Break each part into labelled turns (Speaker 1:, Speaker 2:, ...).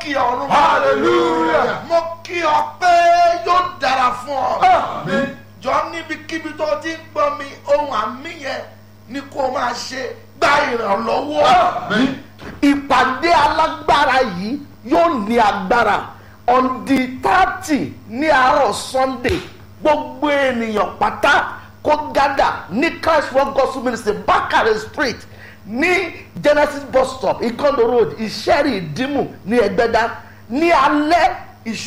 Speaker 1: kí ọ̀run.
Speaker 2: Hallelujah.
Speaker 1: mo kí ọ pé yóò dára fún ọ.
Speaker 2: Àmín.
Speaker 1: jọ níbikíbi tó ti ń gbọ́ mi ohun àmì yẹn ni kó máa ṣe gba ìrànlọ́wọ́.
Speaker 2: Àmín.
Speaker 3: ìpàdé alágbára yìí yóò ní agbára on the thirty ní àárọ̀ sunday gbogbo ènìyàn pátá kó gádà ní christ world gospel ministry bakare street ní genesis bus stop ikondo road ìṣẹ́rì ìdímù ní ẹgbẹ́dá ní alẹ́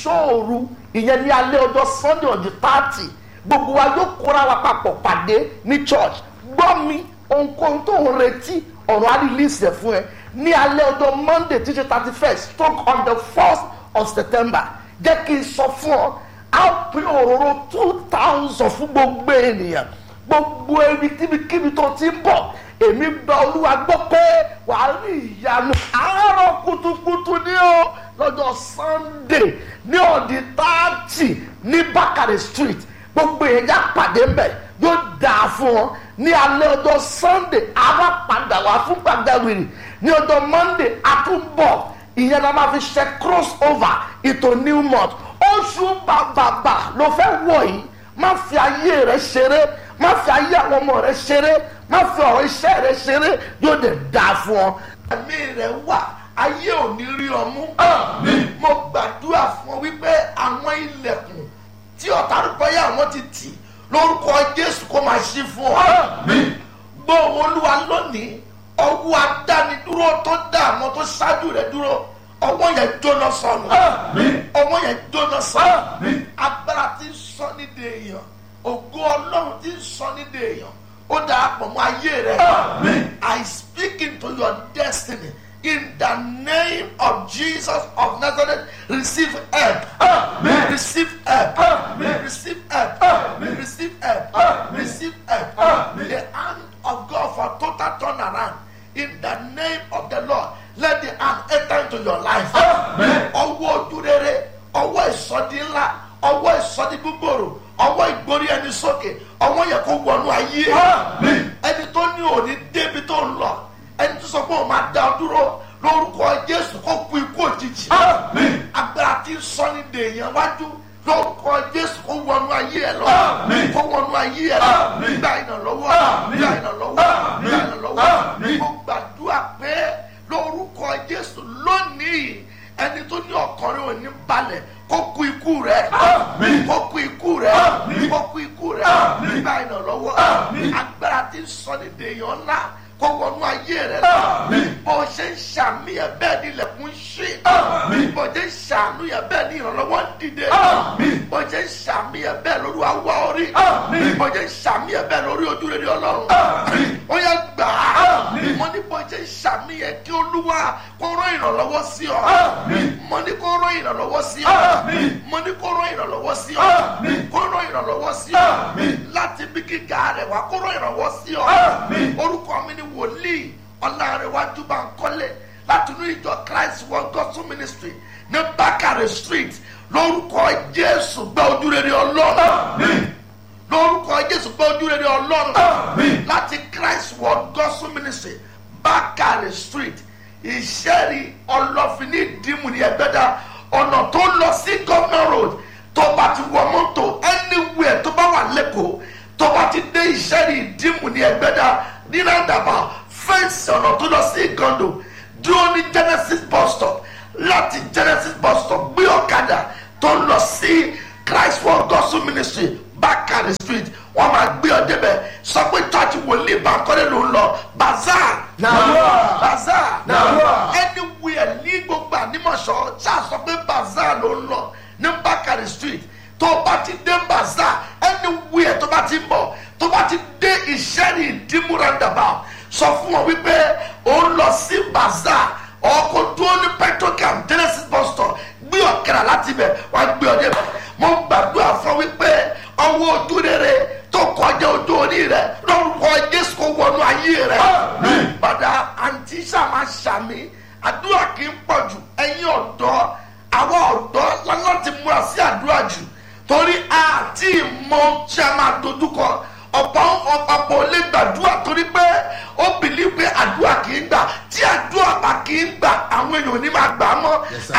Speaker 3: ìṣòru ìyẹn ní alẹ́ ọjọ́ sunday on the thirty gbogbo wa yóò kóra wa papọ̀ pàdé ní church gbọ́ mi ohunkóhun tó ń retí ọ̀rọ̀ á release ẹ̀ fún ẹ ní alẹ́ ọjọ́ monday tí ṣe thirty first stroke on the first of september jẹ́ kí n sọ fún ọ á pín òróró two thousand fún gbogbo ènìyàn gbogbo ẹni kíbikíbi tó ti ń bọ̀ èmi gba olúwa gbọ́ pé wàá rí ìyanu àárọ̀ kùtùkùtù ní o lọ́jọ́ sunday ní ọ̀dì táàtì ní bákàrẹ̀ street gbogbo èèyàn yà pàdé mbẹ yóò dáa fún ọ ní alẹ́ ọjọ́ sunday ara padà wá fún gbàgbẹ́wìrì ní ọjọ́ monday àtúbọ̀ ìyẹn la máa fi ṣe cross over ìtò new month oṣù bàbàbà ló fẹ́ wọ̀ yìí má fi ayé rẹ ṣeré má fi ayé àwọn ọmọ rẹ ṣeré má fi ọ̀rọ̀ iṣẹ́ rẹ ṣeré yóò dẹ̀ dáa fún ọ.
Speaker 1: àmì rẹ̀ wà ayé ò ní rí ọ mú.
Speaker 2: Àmín.
Speaker 1: mo gbàdúrà fún ọ wípé àwọn ilẹ̀kùn tí ọ̀tá rúbọ́yà wọn ti tì lórúkọ jésù kó máa ṣí fún ọ.
Speaker 2: Àmín.
Speaker 1: gbọ́ olúwa lónìí ọwọ́ adánidúró tó dá àwọn tó ṣáájú rẹ̀ dúró ọwọ́ yẹn jóná sọnù
Speaker 2: Àmín.
Speaker 1: ọwọ́ yẹn jóná sọnù
Speaker 2: Àmín.
Speaker 1: agbára tí ń sọ nídìí èèyàn ògo ọlọ́run tí ń sọ nídìí èèyàn ó dáa pọ̀ mọ́ ayé rẹ̀
Speaker 2: Àmín.
Speaker 1: I speak into your destiny in the name of Jesus of Nazareth receive help
Speaker 2: Àmín.
Speaker 1: receive help
Speaker 2: Àmín.
Speaker 1: receive help
Speaker 2: Àmín.
Speaker 1: receive help
Speaker 2: Àmín.
Speaker 1: receive help
Speaker 2: Àmín.
Speaker 1: the hand of God for total turnaround in the name of the Lord let the hand enter into your life
Speaker 2: Àmín.
Speaker 1: ọwọ́ ojú rere ọwọ́ ìsọdí ńlá ọwọ́ ìsọdí gbogbooro ọwọ́ ìgbórí ẹni sókè ọwọ́ yẹ kó wọnú ayé
Speaker 2: Àmín.
Speaker 1: ẹni tó ní òní débi tó ń lọ ẹni tó sọ pé òun máa dá ọ dúró lórúkọ Jésù kó kú ikú òjijì
Speaker 2: Àmín.
Speaker 1: agbára tí ń sọ ní dèèyàn wájú lórúkọ Jésù kó wọnú ayé ẹ lọ
Speaker 2: Àmín.
Speaker 1: kó wọnú ayé ẹ lọ
Speaker 2: Àmín.
Speaker 1: gba ìrànlọ́wọ́
Speaker 2: Àmín.
Speaker 1: gba ìrànlọ́wọ́
Speaker 2: Àmín.
Speaker 1: gba ìrànlọ́wọ́
Speaker 2: Àmín.
Speaker 1: mo gbàdúrà pé lórúkọ Jésù lónìí ẹni tó ní ọkùnrin ò ní balẹ̀ kó kú ikú rẹ̀
Speaker 2: Àmín.
Speaker 1: kó kú ikú rẹ̀
Speaker 2: Àmín.
Speaker 1: kó kú ikú rẹ̀
Speaker 2: Àmín.
Speaker 1: gba ìrànlọ́wọ́
Speaker 2: Àmín.
Speaker 1: agbára tí ń sọ ní dèèyàn ńlá kó wọnú ayé rẹ̀ lọ
Speaker 2: Àmín.
Speaker 1: bó ṣe ń ṣàmì ẹ̀ bẹ́ẹ̀ ni ilẹ̀kùn ṣí
Speaker 2: Àmín.
Speaker 1: bó ṣe ń ṣàánú ẹ̀ bẹ́ẹ̀ ni ìrànlọ́wọ́ ń dìde
Speaker 2: Àmín.
Speaker 1: bó ṣe ń ṣàmì ẹ̀ bẹ́ẹ̀ lórí awọ orí
Speaker 2: Àmín.
Speaker 1: bó ṣe ń ṣàmì ẹ̀ bẹ́ẹ̀ lórí ojú rere ọlọ́run
Speaker 2: Àmín.
Speaker 1: ó yẹ gbà á
Speaker 2: Àmín.
Speaker 1: mo ní bó ṣe ń ṣàmì ẹ̀ kí olúwa kó rán ìrànlọ́wọ́ sí ọ
Speaker 2: Àmín.
Speaker 1: mo ní kó rán ìrànlọ́wọ́ sí ọ
Speaker 2: Àmín.
Speaker 1: mo ní kó rán ìrànlọ́wọ́ sí ọ
Speaker 2: Àmín.
Speaker 1: kó rán ìrànlọ́wọ́ sí ọ
Speaker 2: Àmín.
Speaker 1: láti bí gíga rẹ̀ wá kó rán ìrànlọ́wọ́ sí ọ
Speaker 2: Àmín.
Speaker 1: orúkọ mi ni wòlíì ọlárẹ̀wájú Bánkọ́lé láti inú ìjọ Christ World Gospel Ministry ní Bákàrẹ̀ Street lórúkọ Jésù gbọ́ ojú rere Ọlọ́run
Speaker 2: Àmín.
Speaker 1: lórúkọ Jésù gbọ́ ojú rere Ọlọ́run
Speaker 2: Àmín.
Speaker 1: láti Christ World Gospel Ministry Bákàrẹ̀ Street ìṣẹ́rí ọlọ́fin ní ìdímù ní ẹgbẹ́dá ọ̀nà tó lọ sí Governor Road tó bá ti wọ mọ́tò anywhere tó bá wà lẹ́kọ̀ọ́ tó bá ti dé ìṣẹ́rí ìdímù ní ẹgbẹ́dá ní nàdàbà fẹ́ǹsì ọ̀nà tó lọ sí ìgàndò dúró ní Genesis bus stop láti Genesis bus stop gbé ọ̀kadà tó lọ sí Christ World Gospel Ministry Bakari Street wọ́n máa gbé ọ débẹ̀ sọ pé church wòlíì Bánkọ́lé ló ń lọ bazaar
Speaker 2: Nàdúrà.
Speaker 1: bazaar
Speaker 2: Nàdúrà.
Speaker 1: anywhere ní gbogbo ànímọ̀ṣọ́ ṣáà sọ pé bazaar ló ń lọ ní Bakari Street tó bá ti dé bazaar anywhere tó bá ti ń bọ̀ tó bá ti dé ìṣẹ́ni ìdímú roundabout sọ fún wọn wípé ó ń lọ sí bazaar ọkọ̀ dúró ní petrocam Genesis bus stop gbé ọ̀kẹ́rà láti bẹ̀ wá gbé ọ débẹ̀ mo gbàdúrà fún wípé ọwọ́ ojú rere tó kọjá ojú orí rẹ lórúkọ Jésù kó wọnú ayé rẹ
Speaker 2: Àmín.
Speaker 1: padà àǹtí sàmà sàmì àdúrà kì í pọ̀ jù ẹ̀yin ọ̀dọ́ àwọn ọ̀dọ́ láti múra sí àdúrà jù torí àti ìmọ̀ tí a máa dojúkọ ọ̀pọ̀ ọ̀pọ̀ lè gbàdúrà torí pé ó bìlí pé àdúrà kì í gbà tí àdúrà bá kì í gbà àwọn èèyàn ò ní máa gbà á mọ́
Speaker 2: Yes, sir.
Speaker 1: à ń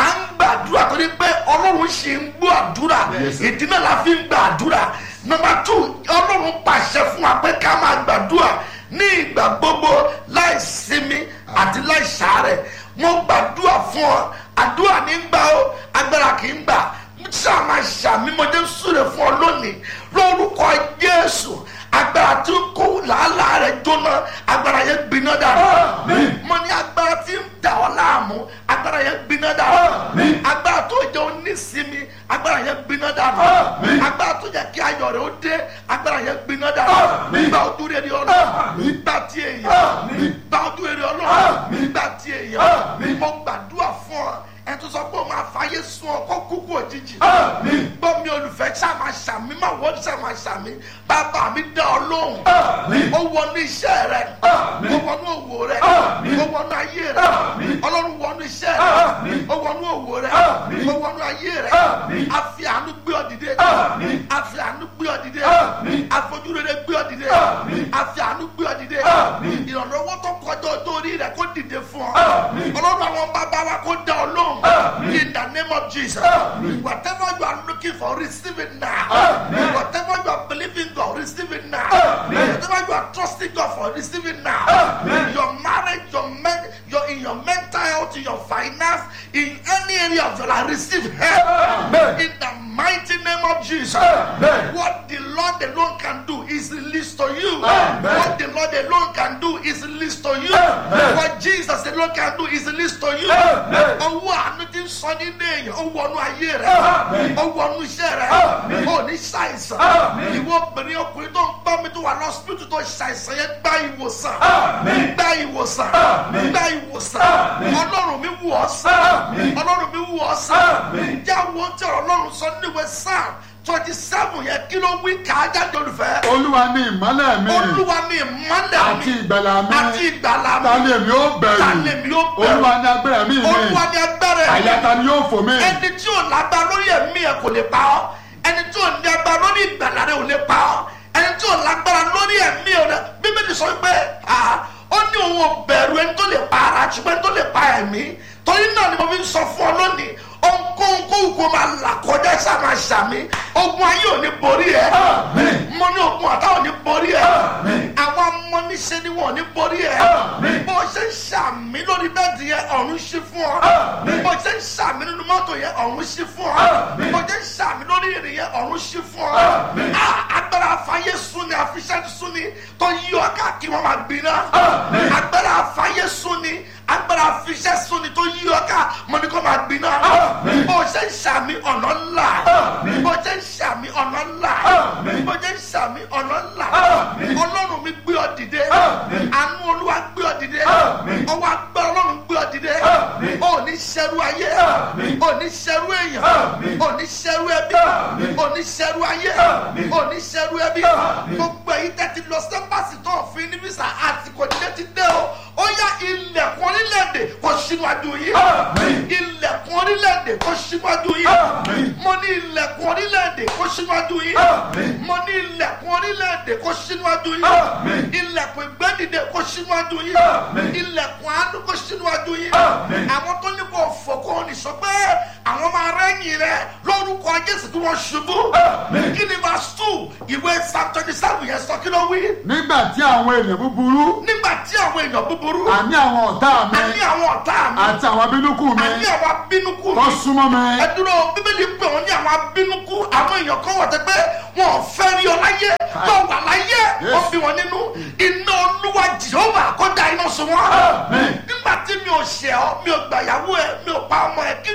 Speaker 1: àdúrà torí pé ọlọ́run ṣì ń gbọ́ àdúrà
Speaker 2: Yes, sir.
Speaker 1: ìdí náà la fi ń gba àdúrà nọmba tù ọlọ́run pàṣẹ fún wa pé ká máa gbàdúrà ní ìgbà gbogbo láì sinmi àti láì sàárẹ̀ mo gbàdúrà fún ọ àdúrà ní gbà ó agbára kì í gbà sáà máa ṣàmímọdé súre fún ọ lónìí lórúkọ jésù agbára tí ń kó làálàá rẹ jóná agbára yẹn gbiná dànù
Speaker 2: Àmín.
Speaker 1: mo ní agbára tí ń dà ọ́ láàmú agbára yẹn gbiná dànù
Speaker 2: Àmín.
Speaker 1: agbára tó jẹ́ onísinmi agbára yẹn gbiná dànù
Speaker 2: Àmín.
Speaker 1: agbára tó jẹ́ kí ayọ̀ rẹ̀ ó dé agbára yẹn gbiná dànù
Speaker 2: Àmín.
Speaker 1: gba ojú rere ọlọ́run
Speaker 2: Àmín.
Speaker 1: gba ti èèyàn
Speaker 2: Àmín.
Speaker 1: gba ojú rere ọlọ́run
Speaker 2: Àmín.
Speaker 1: gba ti èèyàn
Speaker 2: Àmín.
Speaker 1: mo gbàdúrà fún ọ ẹ tó sọ pé o máa fàyè sun ọ kó kúkú òjijì
Speaker 2: Àmín.
Speaker 1: gbọ́ mi olùfẹ́ ṣáà máa ṣàmì máa wọ́n ṣáà máa ṣàmì bàbá mi dá ọ lóhùn
Speaker 2: Àmín.
Speaker 1: ó wọnú iṣẹ́ rẹ
Speaker 2: Àmín.
Speaker 1: ó wọnú òwò rẹ
Speaker 2: Àmín.
Speaker 1: ó wọnú ayé rẹ
Speaker 2: Àmín.
Speaker 1: ọlọ́run wọnú iṣẹ́ rẹ
Speaker 2: Àmín.
Speaker 1: ó wọnú òwò rẹ
Speaker 2: Àmín.
Speaker 1: ó wọnú ayé rẹ
Speaker 2: Àmín.
Speaker 1: àfi àánú gbé ọ dìde
Speaker 2: Àmín.
Speaker 1: àfi àánú gbé ọ dìde
Speaker 2: Àmín.
Speaker 1: àfojúrere gbé ọ dìde
Speaker 2: Àmín.
Speaker 1: àfi àánú gbé ọ dìde
Speaker 2: Àmín.
Speaker 1: ìrànlọ́wọ́ tó kọjá ọjọ́ orí rẹ kó dìde fún ọ
Speaker 2: Àmín.
Speaker 1: ọlọ́run àwọn bàbá wa kó dá ọ lóhùn
Speaker 2: Àmín.
Speaker 1: in the name of Jesus
Speaker 2: Àmín.
Speaker 1: whatever you are looking for receive it now
Speaker 2: Àmín.
Speaker 1: whatever you are believing God receive it now
Speaker 2: Àmín.
Speaker 1: whatever you are trusting God for receive it now
Speaker 2: Àmín.
Speaker 1: your marriage your men your in your mental health in your finance in any area of your life receive help
Speaker 2: Amen.
Speaker 1: in the mighty name of Jesus
Speaker 2: Amen.
Speaker 1: what the Lord alone can do is released to you
Speaker 2: Amen.
Speaker 1: what the Lord alone can do is released to you
Speaker 2: Amen.
Speaker 1: what Jesus alone can do is released to you
Speaker 2: Amen.
Speaker 1: ọwọ́ àánú ti ń sọ nínú èèyàn ó wọnú ayé rẹ
Speaker 2: Amen.
Speaker 1: ó wọnú iṣẹ́ rẹ
Speaker 2: Amen.
Speaker 1: ó ní ṣàìsàn
Speaker 2: Amen.
Speaker 1: ìwọ obìnrin ọkùnrin tó ń bá mi tó wà lọ́sibítù tó ṣàìsàn yẹn gba ìwòsàn
Speaker 2: Amen.
Speaker 1: gba ìwòsàn
Speaker 2: Amen.
Speaker 1: gba ìwòsàn
Speaker 2: Amen.
Speaker 1: ọlọ́run mi wù ọ́ sàn
Speaker 2: Amen.
Speaker 1: ọlọ́run mi wù ọ́ sàn
Speaker 2: Amen.
Speaker 1: jẹ́ àwọn tí ọ̀rọ̀ ọlọ́run sọ nínú ìwé sáà twenty seven yẹn kí ló wí ká jáde olùfẹ́
Speaker 2: olúwa ni ìmọ́lẹ̀ mi
Speaker 1: olúwa mi ìmọ́lẹ̀
Speaker 2: àti
Speaker 1: mi
Speaker 2: ìgbàlà mi
Speaker 1: àti ìgbàlà mi
Speaker 2: ta ni èmi ó bẹ̀rù
Speaker 1: ta ni èmi ó bẹ̀rù?
Speaker 2: olúwa ni agbára mi mi
Speaker 1: olúwa ni agbára ẹ̀
Speaker 2: àyà ta ni yóò fò mí
Speaker 1: ẹni tí ò lágbára lórí ẹ̀mí ẹ̀ kò lè pa ọ́ ẹni tí ò ní agbára lórí ìgbàlá rẹ̀ ò lè pa ọ́ ẹni tí ò lágbára lórí ẹ̀mí rẹ̀ bíbélì sọ pé ah, ó ní òun ò bẹ̀rù ẹni tó lè pa ara ṣùgbọ́n ẹni tó lè pa ẹ̀mí torí náà ni mo fi ń sọ fún ọ lónìí ohunkóhun kóhùn kó máa là kọjá ṣá máa ṣàmì ogun ayé ò ní borí ẹ
Speaker 2: Àmín.
Speaker 1: mo ní ogun ọ̀tá ò ní borí ẹ
Speaker 2: Àmín.
Speaker 1: àwọn amọ́niṣẹ́ ni wọn ò ní borí ẹ
Speaker 2: Àmín.
Speaker 1: bó ṣe ń ṣàmì lórí bẹ́ẹ̀dì yẹn ọ̀run ṣí fún ọ
Speaker 2: Àmín.
Speaker 1: bó ṣe ń ṣàmì nínú mọ́tò yẹn ọ̀run ṣí fún ọ
Speaker 2: Àmín.
Speaker 1: bó ṣe ń ṣàmì lórí ìrìn yẹn ọ̀run ṣí fún ọ
Speaker 2: Àmín.
Speaker 1: Ah, agbára afáyé súnni àfiṣẹ́ súnni tó yí ọ káàkiri wọn máa gbiná
Speaker 2: Àmín.
Speaker 1: agbára afáyé súnni agbára afiṣẹ́ súnni tó yí ọ ká mọ ní kó máa gbiná
Speaker 2: Àmín.
Speaker 1: bó ṣe ń ṣàmì ọ̀nà ńlá
Speaker 2: Àmín.
Speaker 1: bó ṣe ń ṣàmì ọ̀nà ńlá
Speaker 2: Àmín.
Speaker 1: bó ṣe ń ṣàmì ọ̀nà ńlá
Speaker 2: Àmín.
Speaker 1: ọlọ́run mi gbé ọ dìde
Speaker 2: Àmín.
Speaker 1: àánú olúwa gbé ọ dìde
Speaker 2: Àmín.
Speaker 1: ọwọ́ agbára ọlọ́run gbé ọ dìde
Speaker 2: Àmín.
Speaker 1: ò ní ṣẹrú ayé
Speaker 2: Àmín.
Speaker 1: ò ní ṣẹrú èèyàn
Speaker 2: Àmín.
Speaker 1: ò ní ṣẹrú ẹbí
Speaker 2: Àmín.
Speaker 1: ò ní ṣẹrú ayé
Speaker 2: Àmín.
Speaker 1: ò ní ṣẹrú ẹbí
Speaker 2: Àmín.
Speaker 1: gbogbo èyí tẹ́tí lọ sẹ́mbàsì tó òfin ní bísà àsìkò dídé ti dé o ó yá ilẹ̀kùn orílẹ̀-èdè kò síwájú yìí
Speaker 2: Àmín.
Speaker 1: ilẹ̀kùn orílẹ̀-èdè kò síwájú yìí
Speaker 2: Àmín.
Speaker 1: mo ní ilẹ̀kùn orílẹ̀-èdè kò síwájú yìí
Speaker 2: Àmín.
Speaker 1: mo ní ilẹ̀kùn orílẹ̀-èdè kò síwájú yìí
Speaker 2: Àmín.
Speaker 1: ilẹ̀kùn ìgbẹ́dìde kò síwájú yìí
Speaker 2: Àmín.
Speaker 1: ilẹ̀kùn àánú kò síwájú yìí
Speaker 2: Àmín.
Speaker 1: àwọn tó ní kò fò kò ní sọ pé àwọn máa rẹ́yìn rẹ lórúkọ jésù tí wọ́n ṣubú
Speaker 2: Àmín.
Speaker 1: kí ni verse two ìwé psalm twenty seven yẹn sọ kí ló wí
Speaker 2: nígbà tí àwọn ènìyàn búburú
Speaker 1: nígbà tí àwọn èèyàn búburú
Speaker 2: àní àwọn ọ̀tá mi
Speaker 1: àní àwọn ọ̀tá mi
Speaker 2: àti àwọn abínúkù mi
Speaker 1: àní àwọn abínúkú
Speaker 2: tó
Speaker 1: mi
Speaker 2: súnmọ́ mi
Speaker 1: ẹ dúró bíbélì pé wọn ní àwọn abínúkú àwọn èèyàn kan wà tẹ pé wọn ò fẹ́ rí ọ láyé tó wà láyé wọn fi wọn nínú iná olúwa jehova kó da iná sun wọn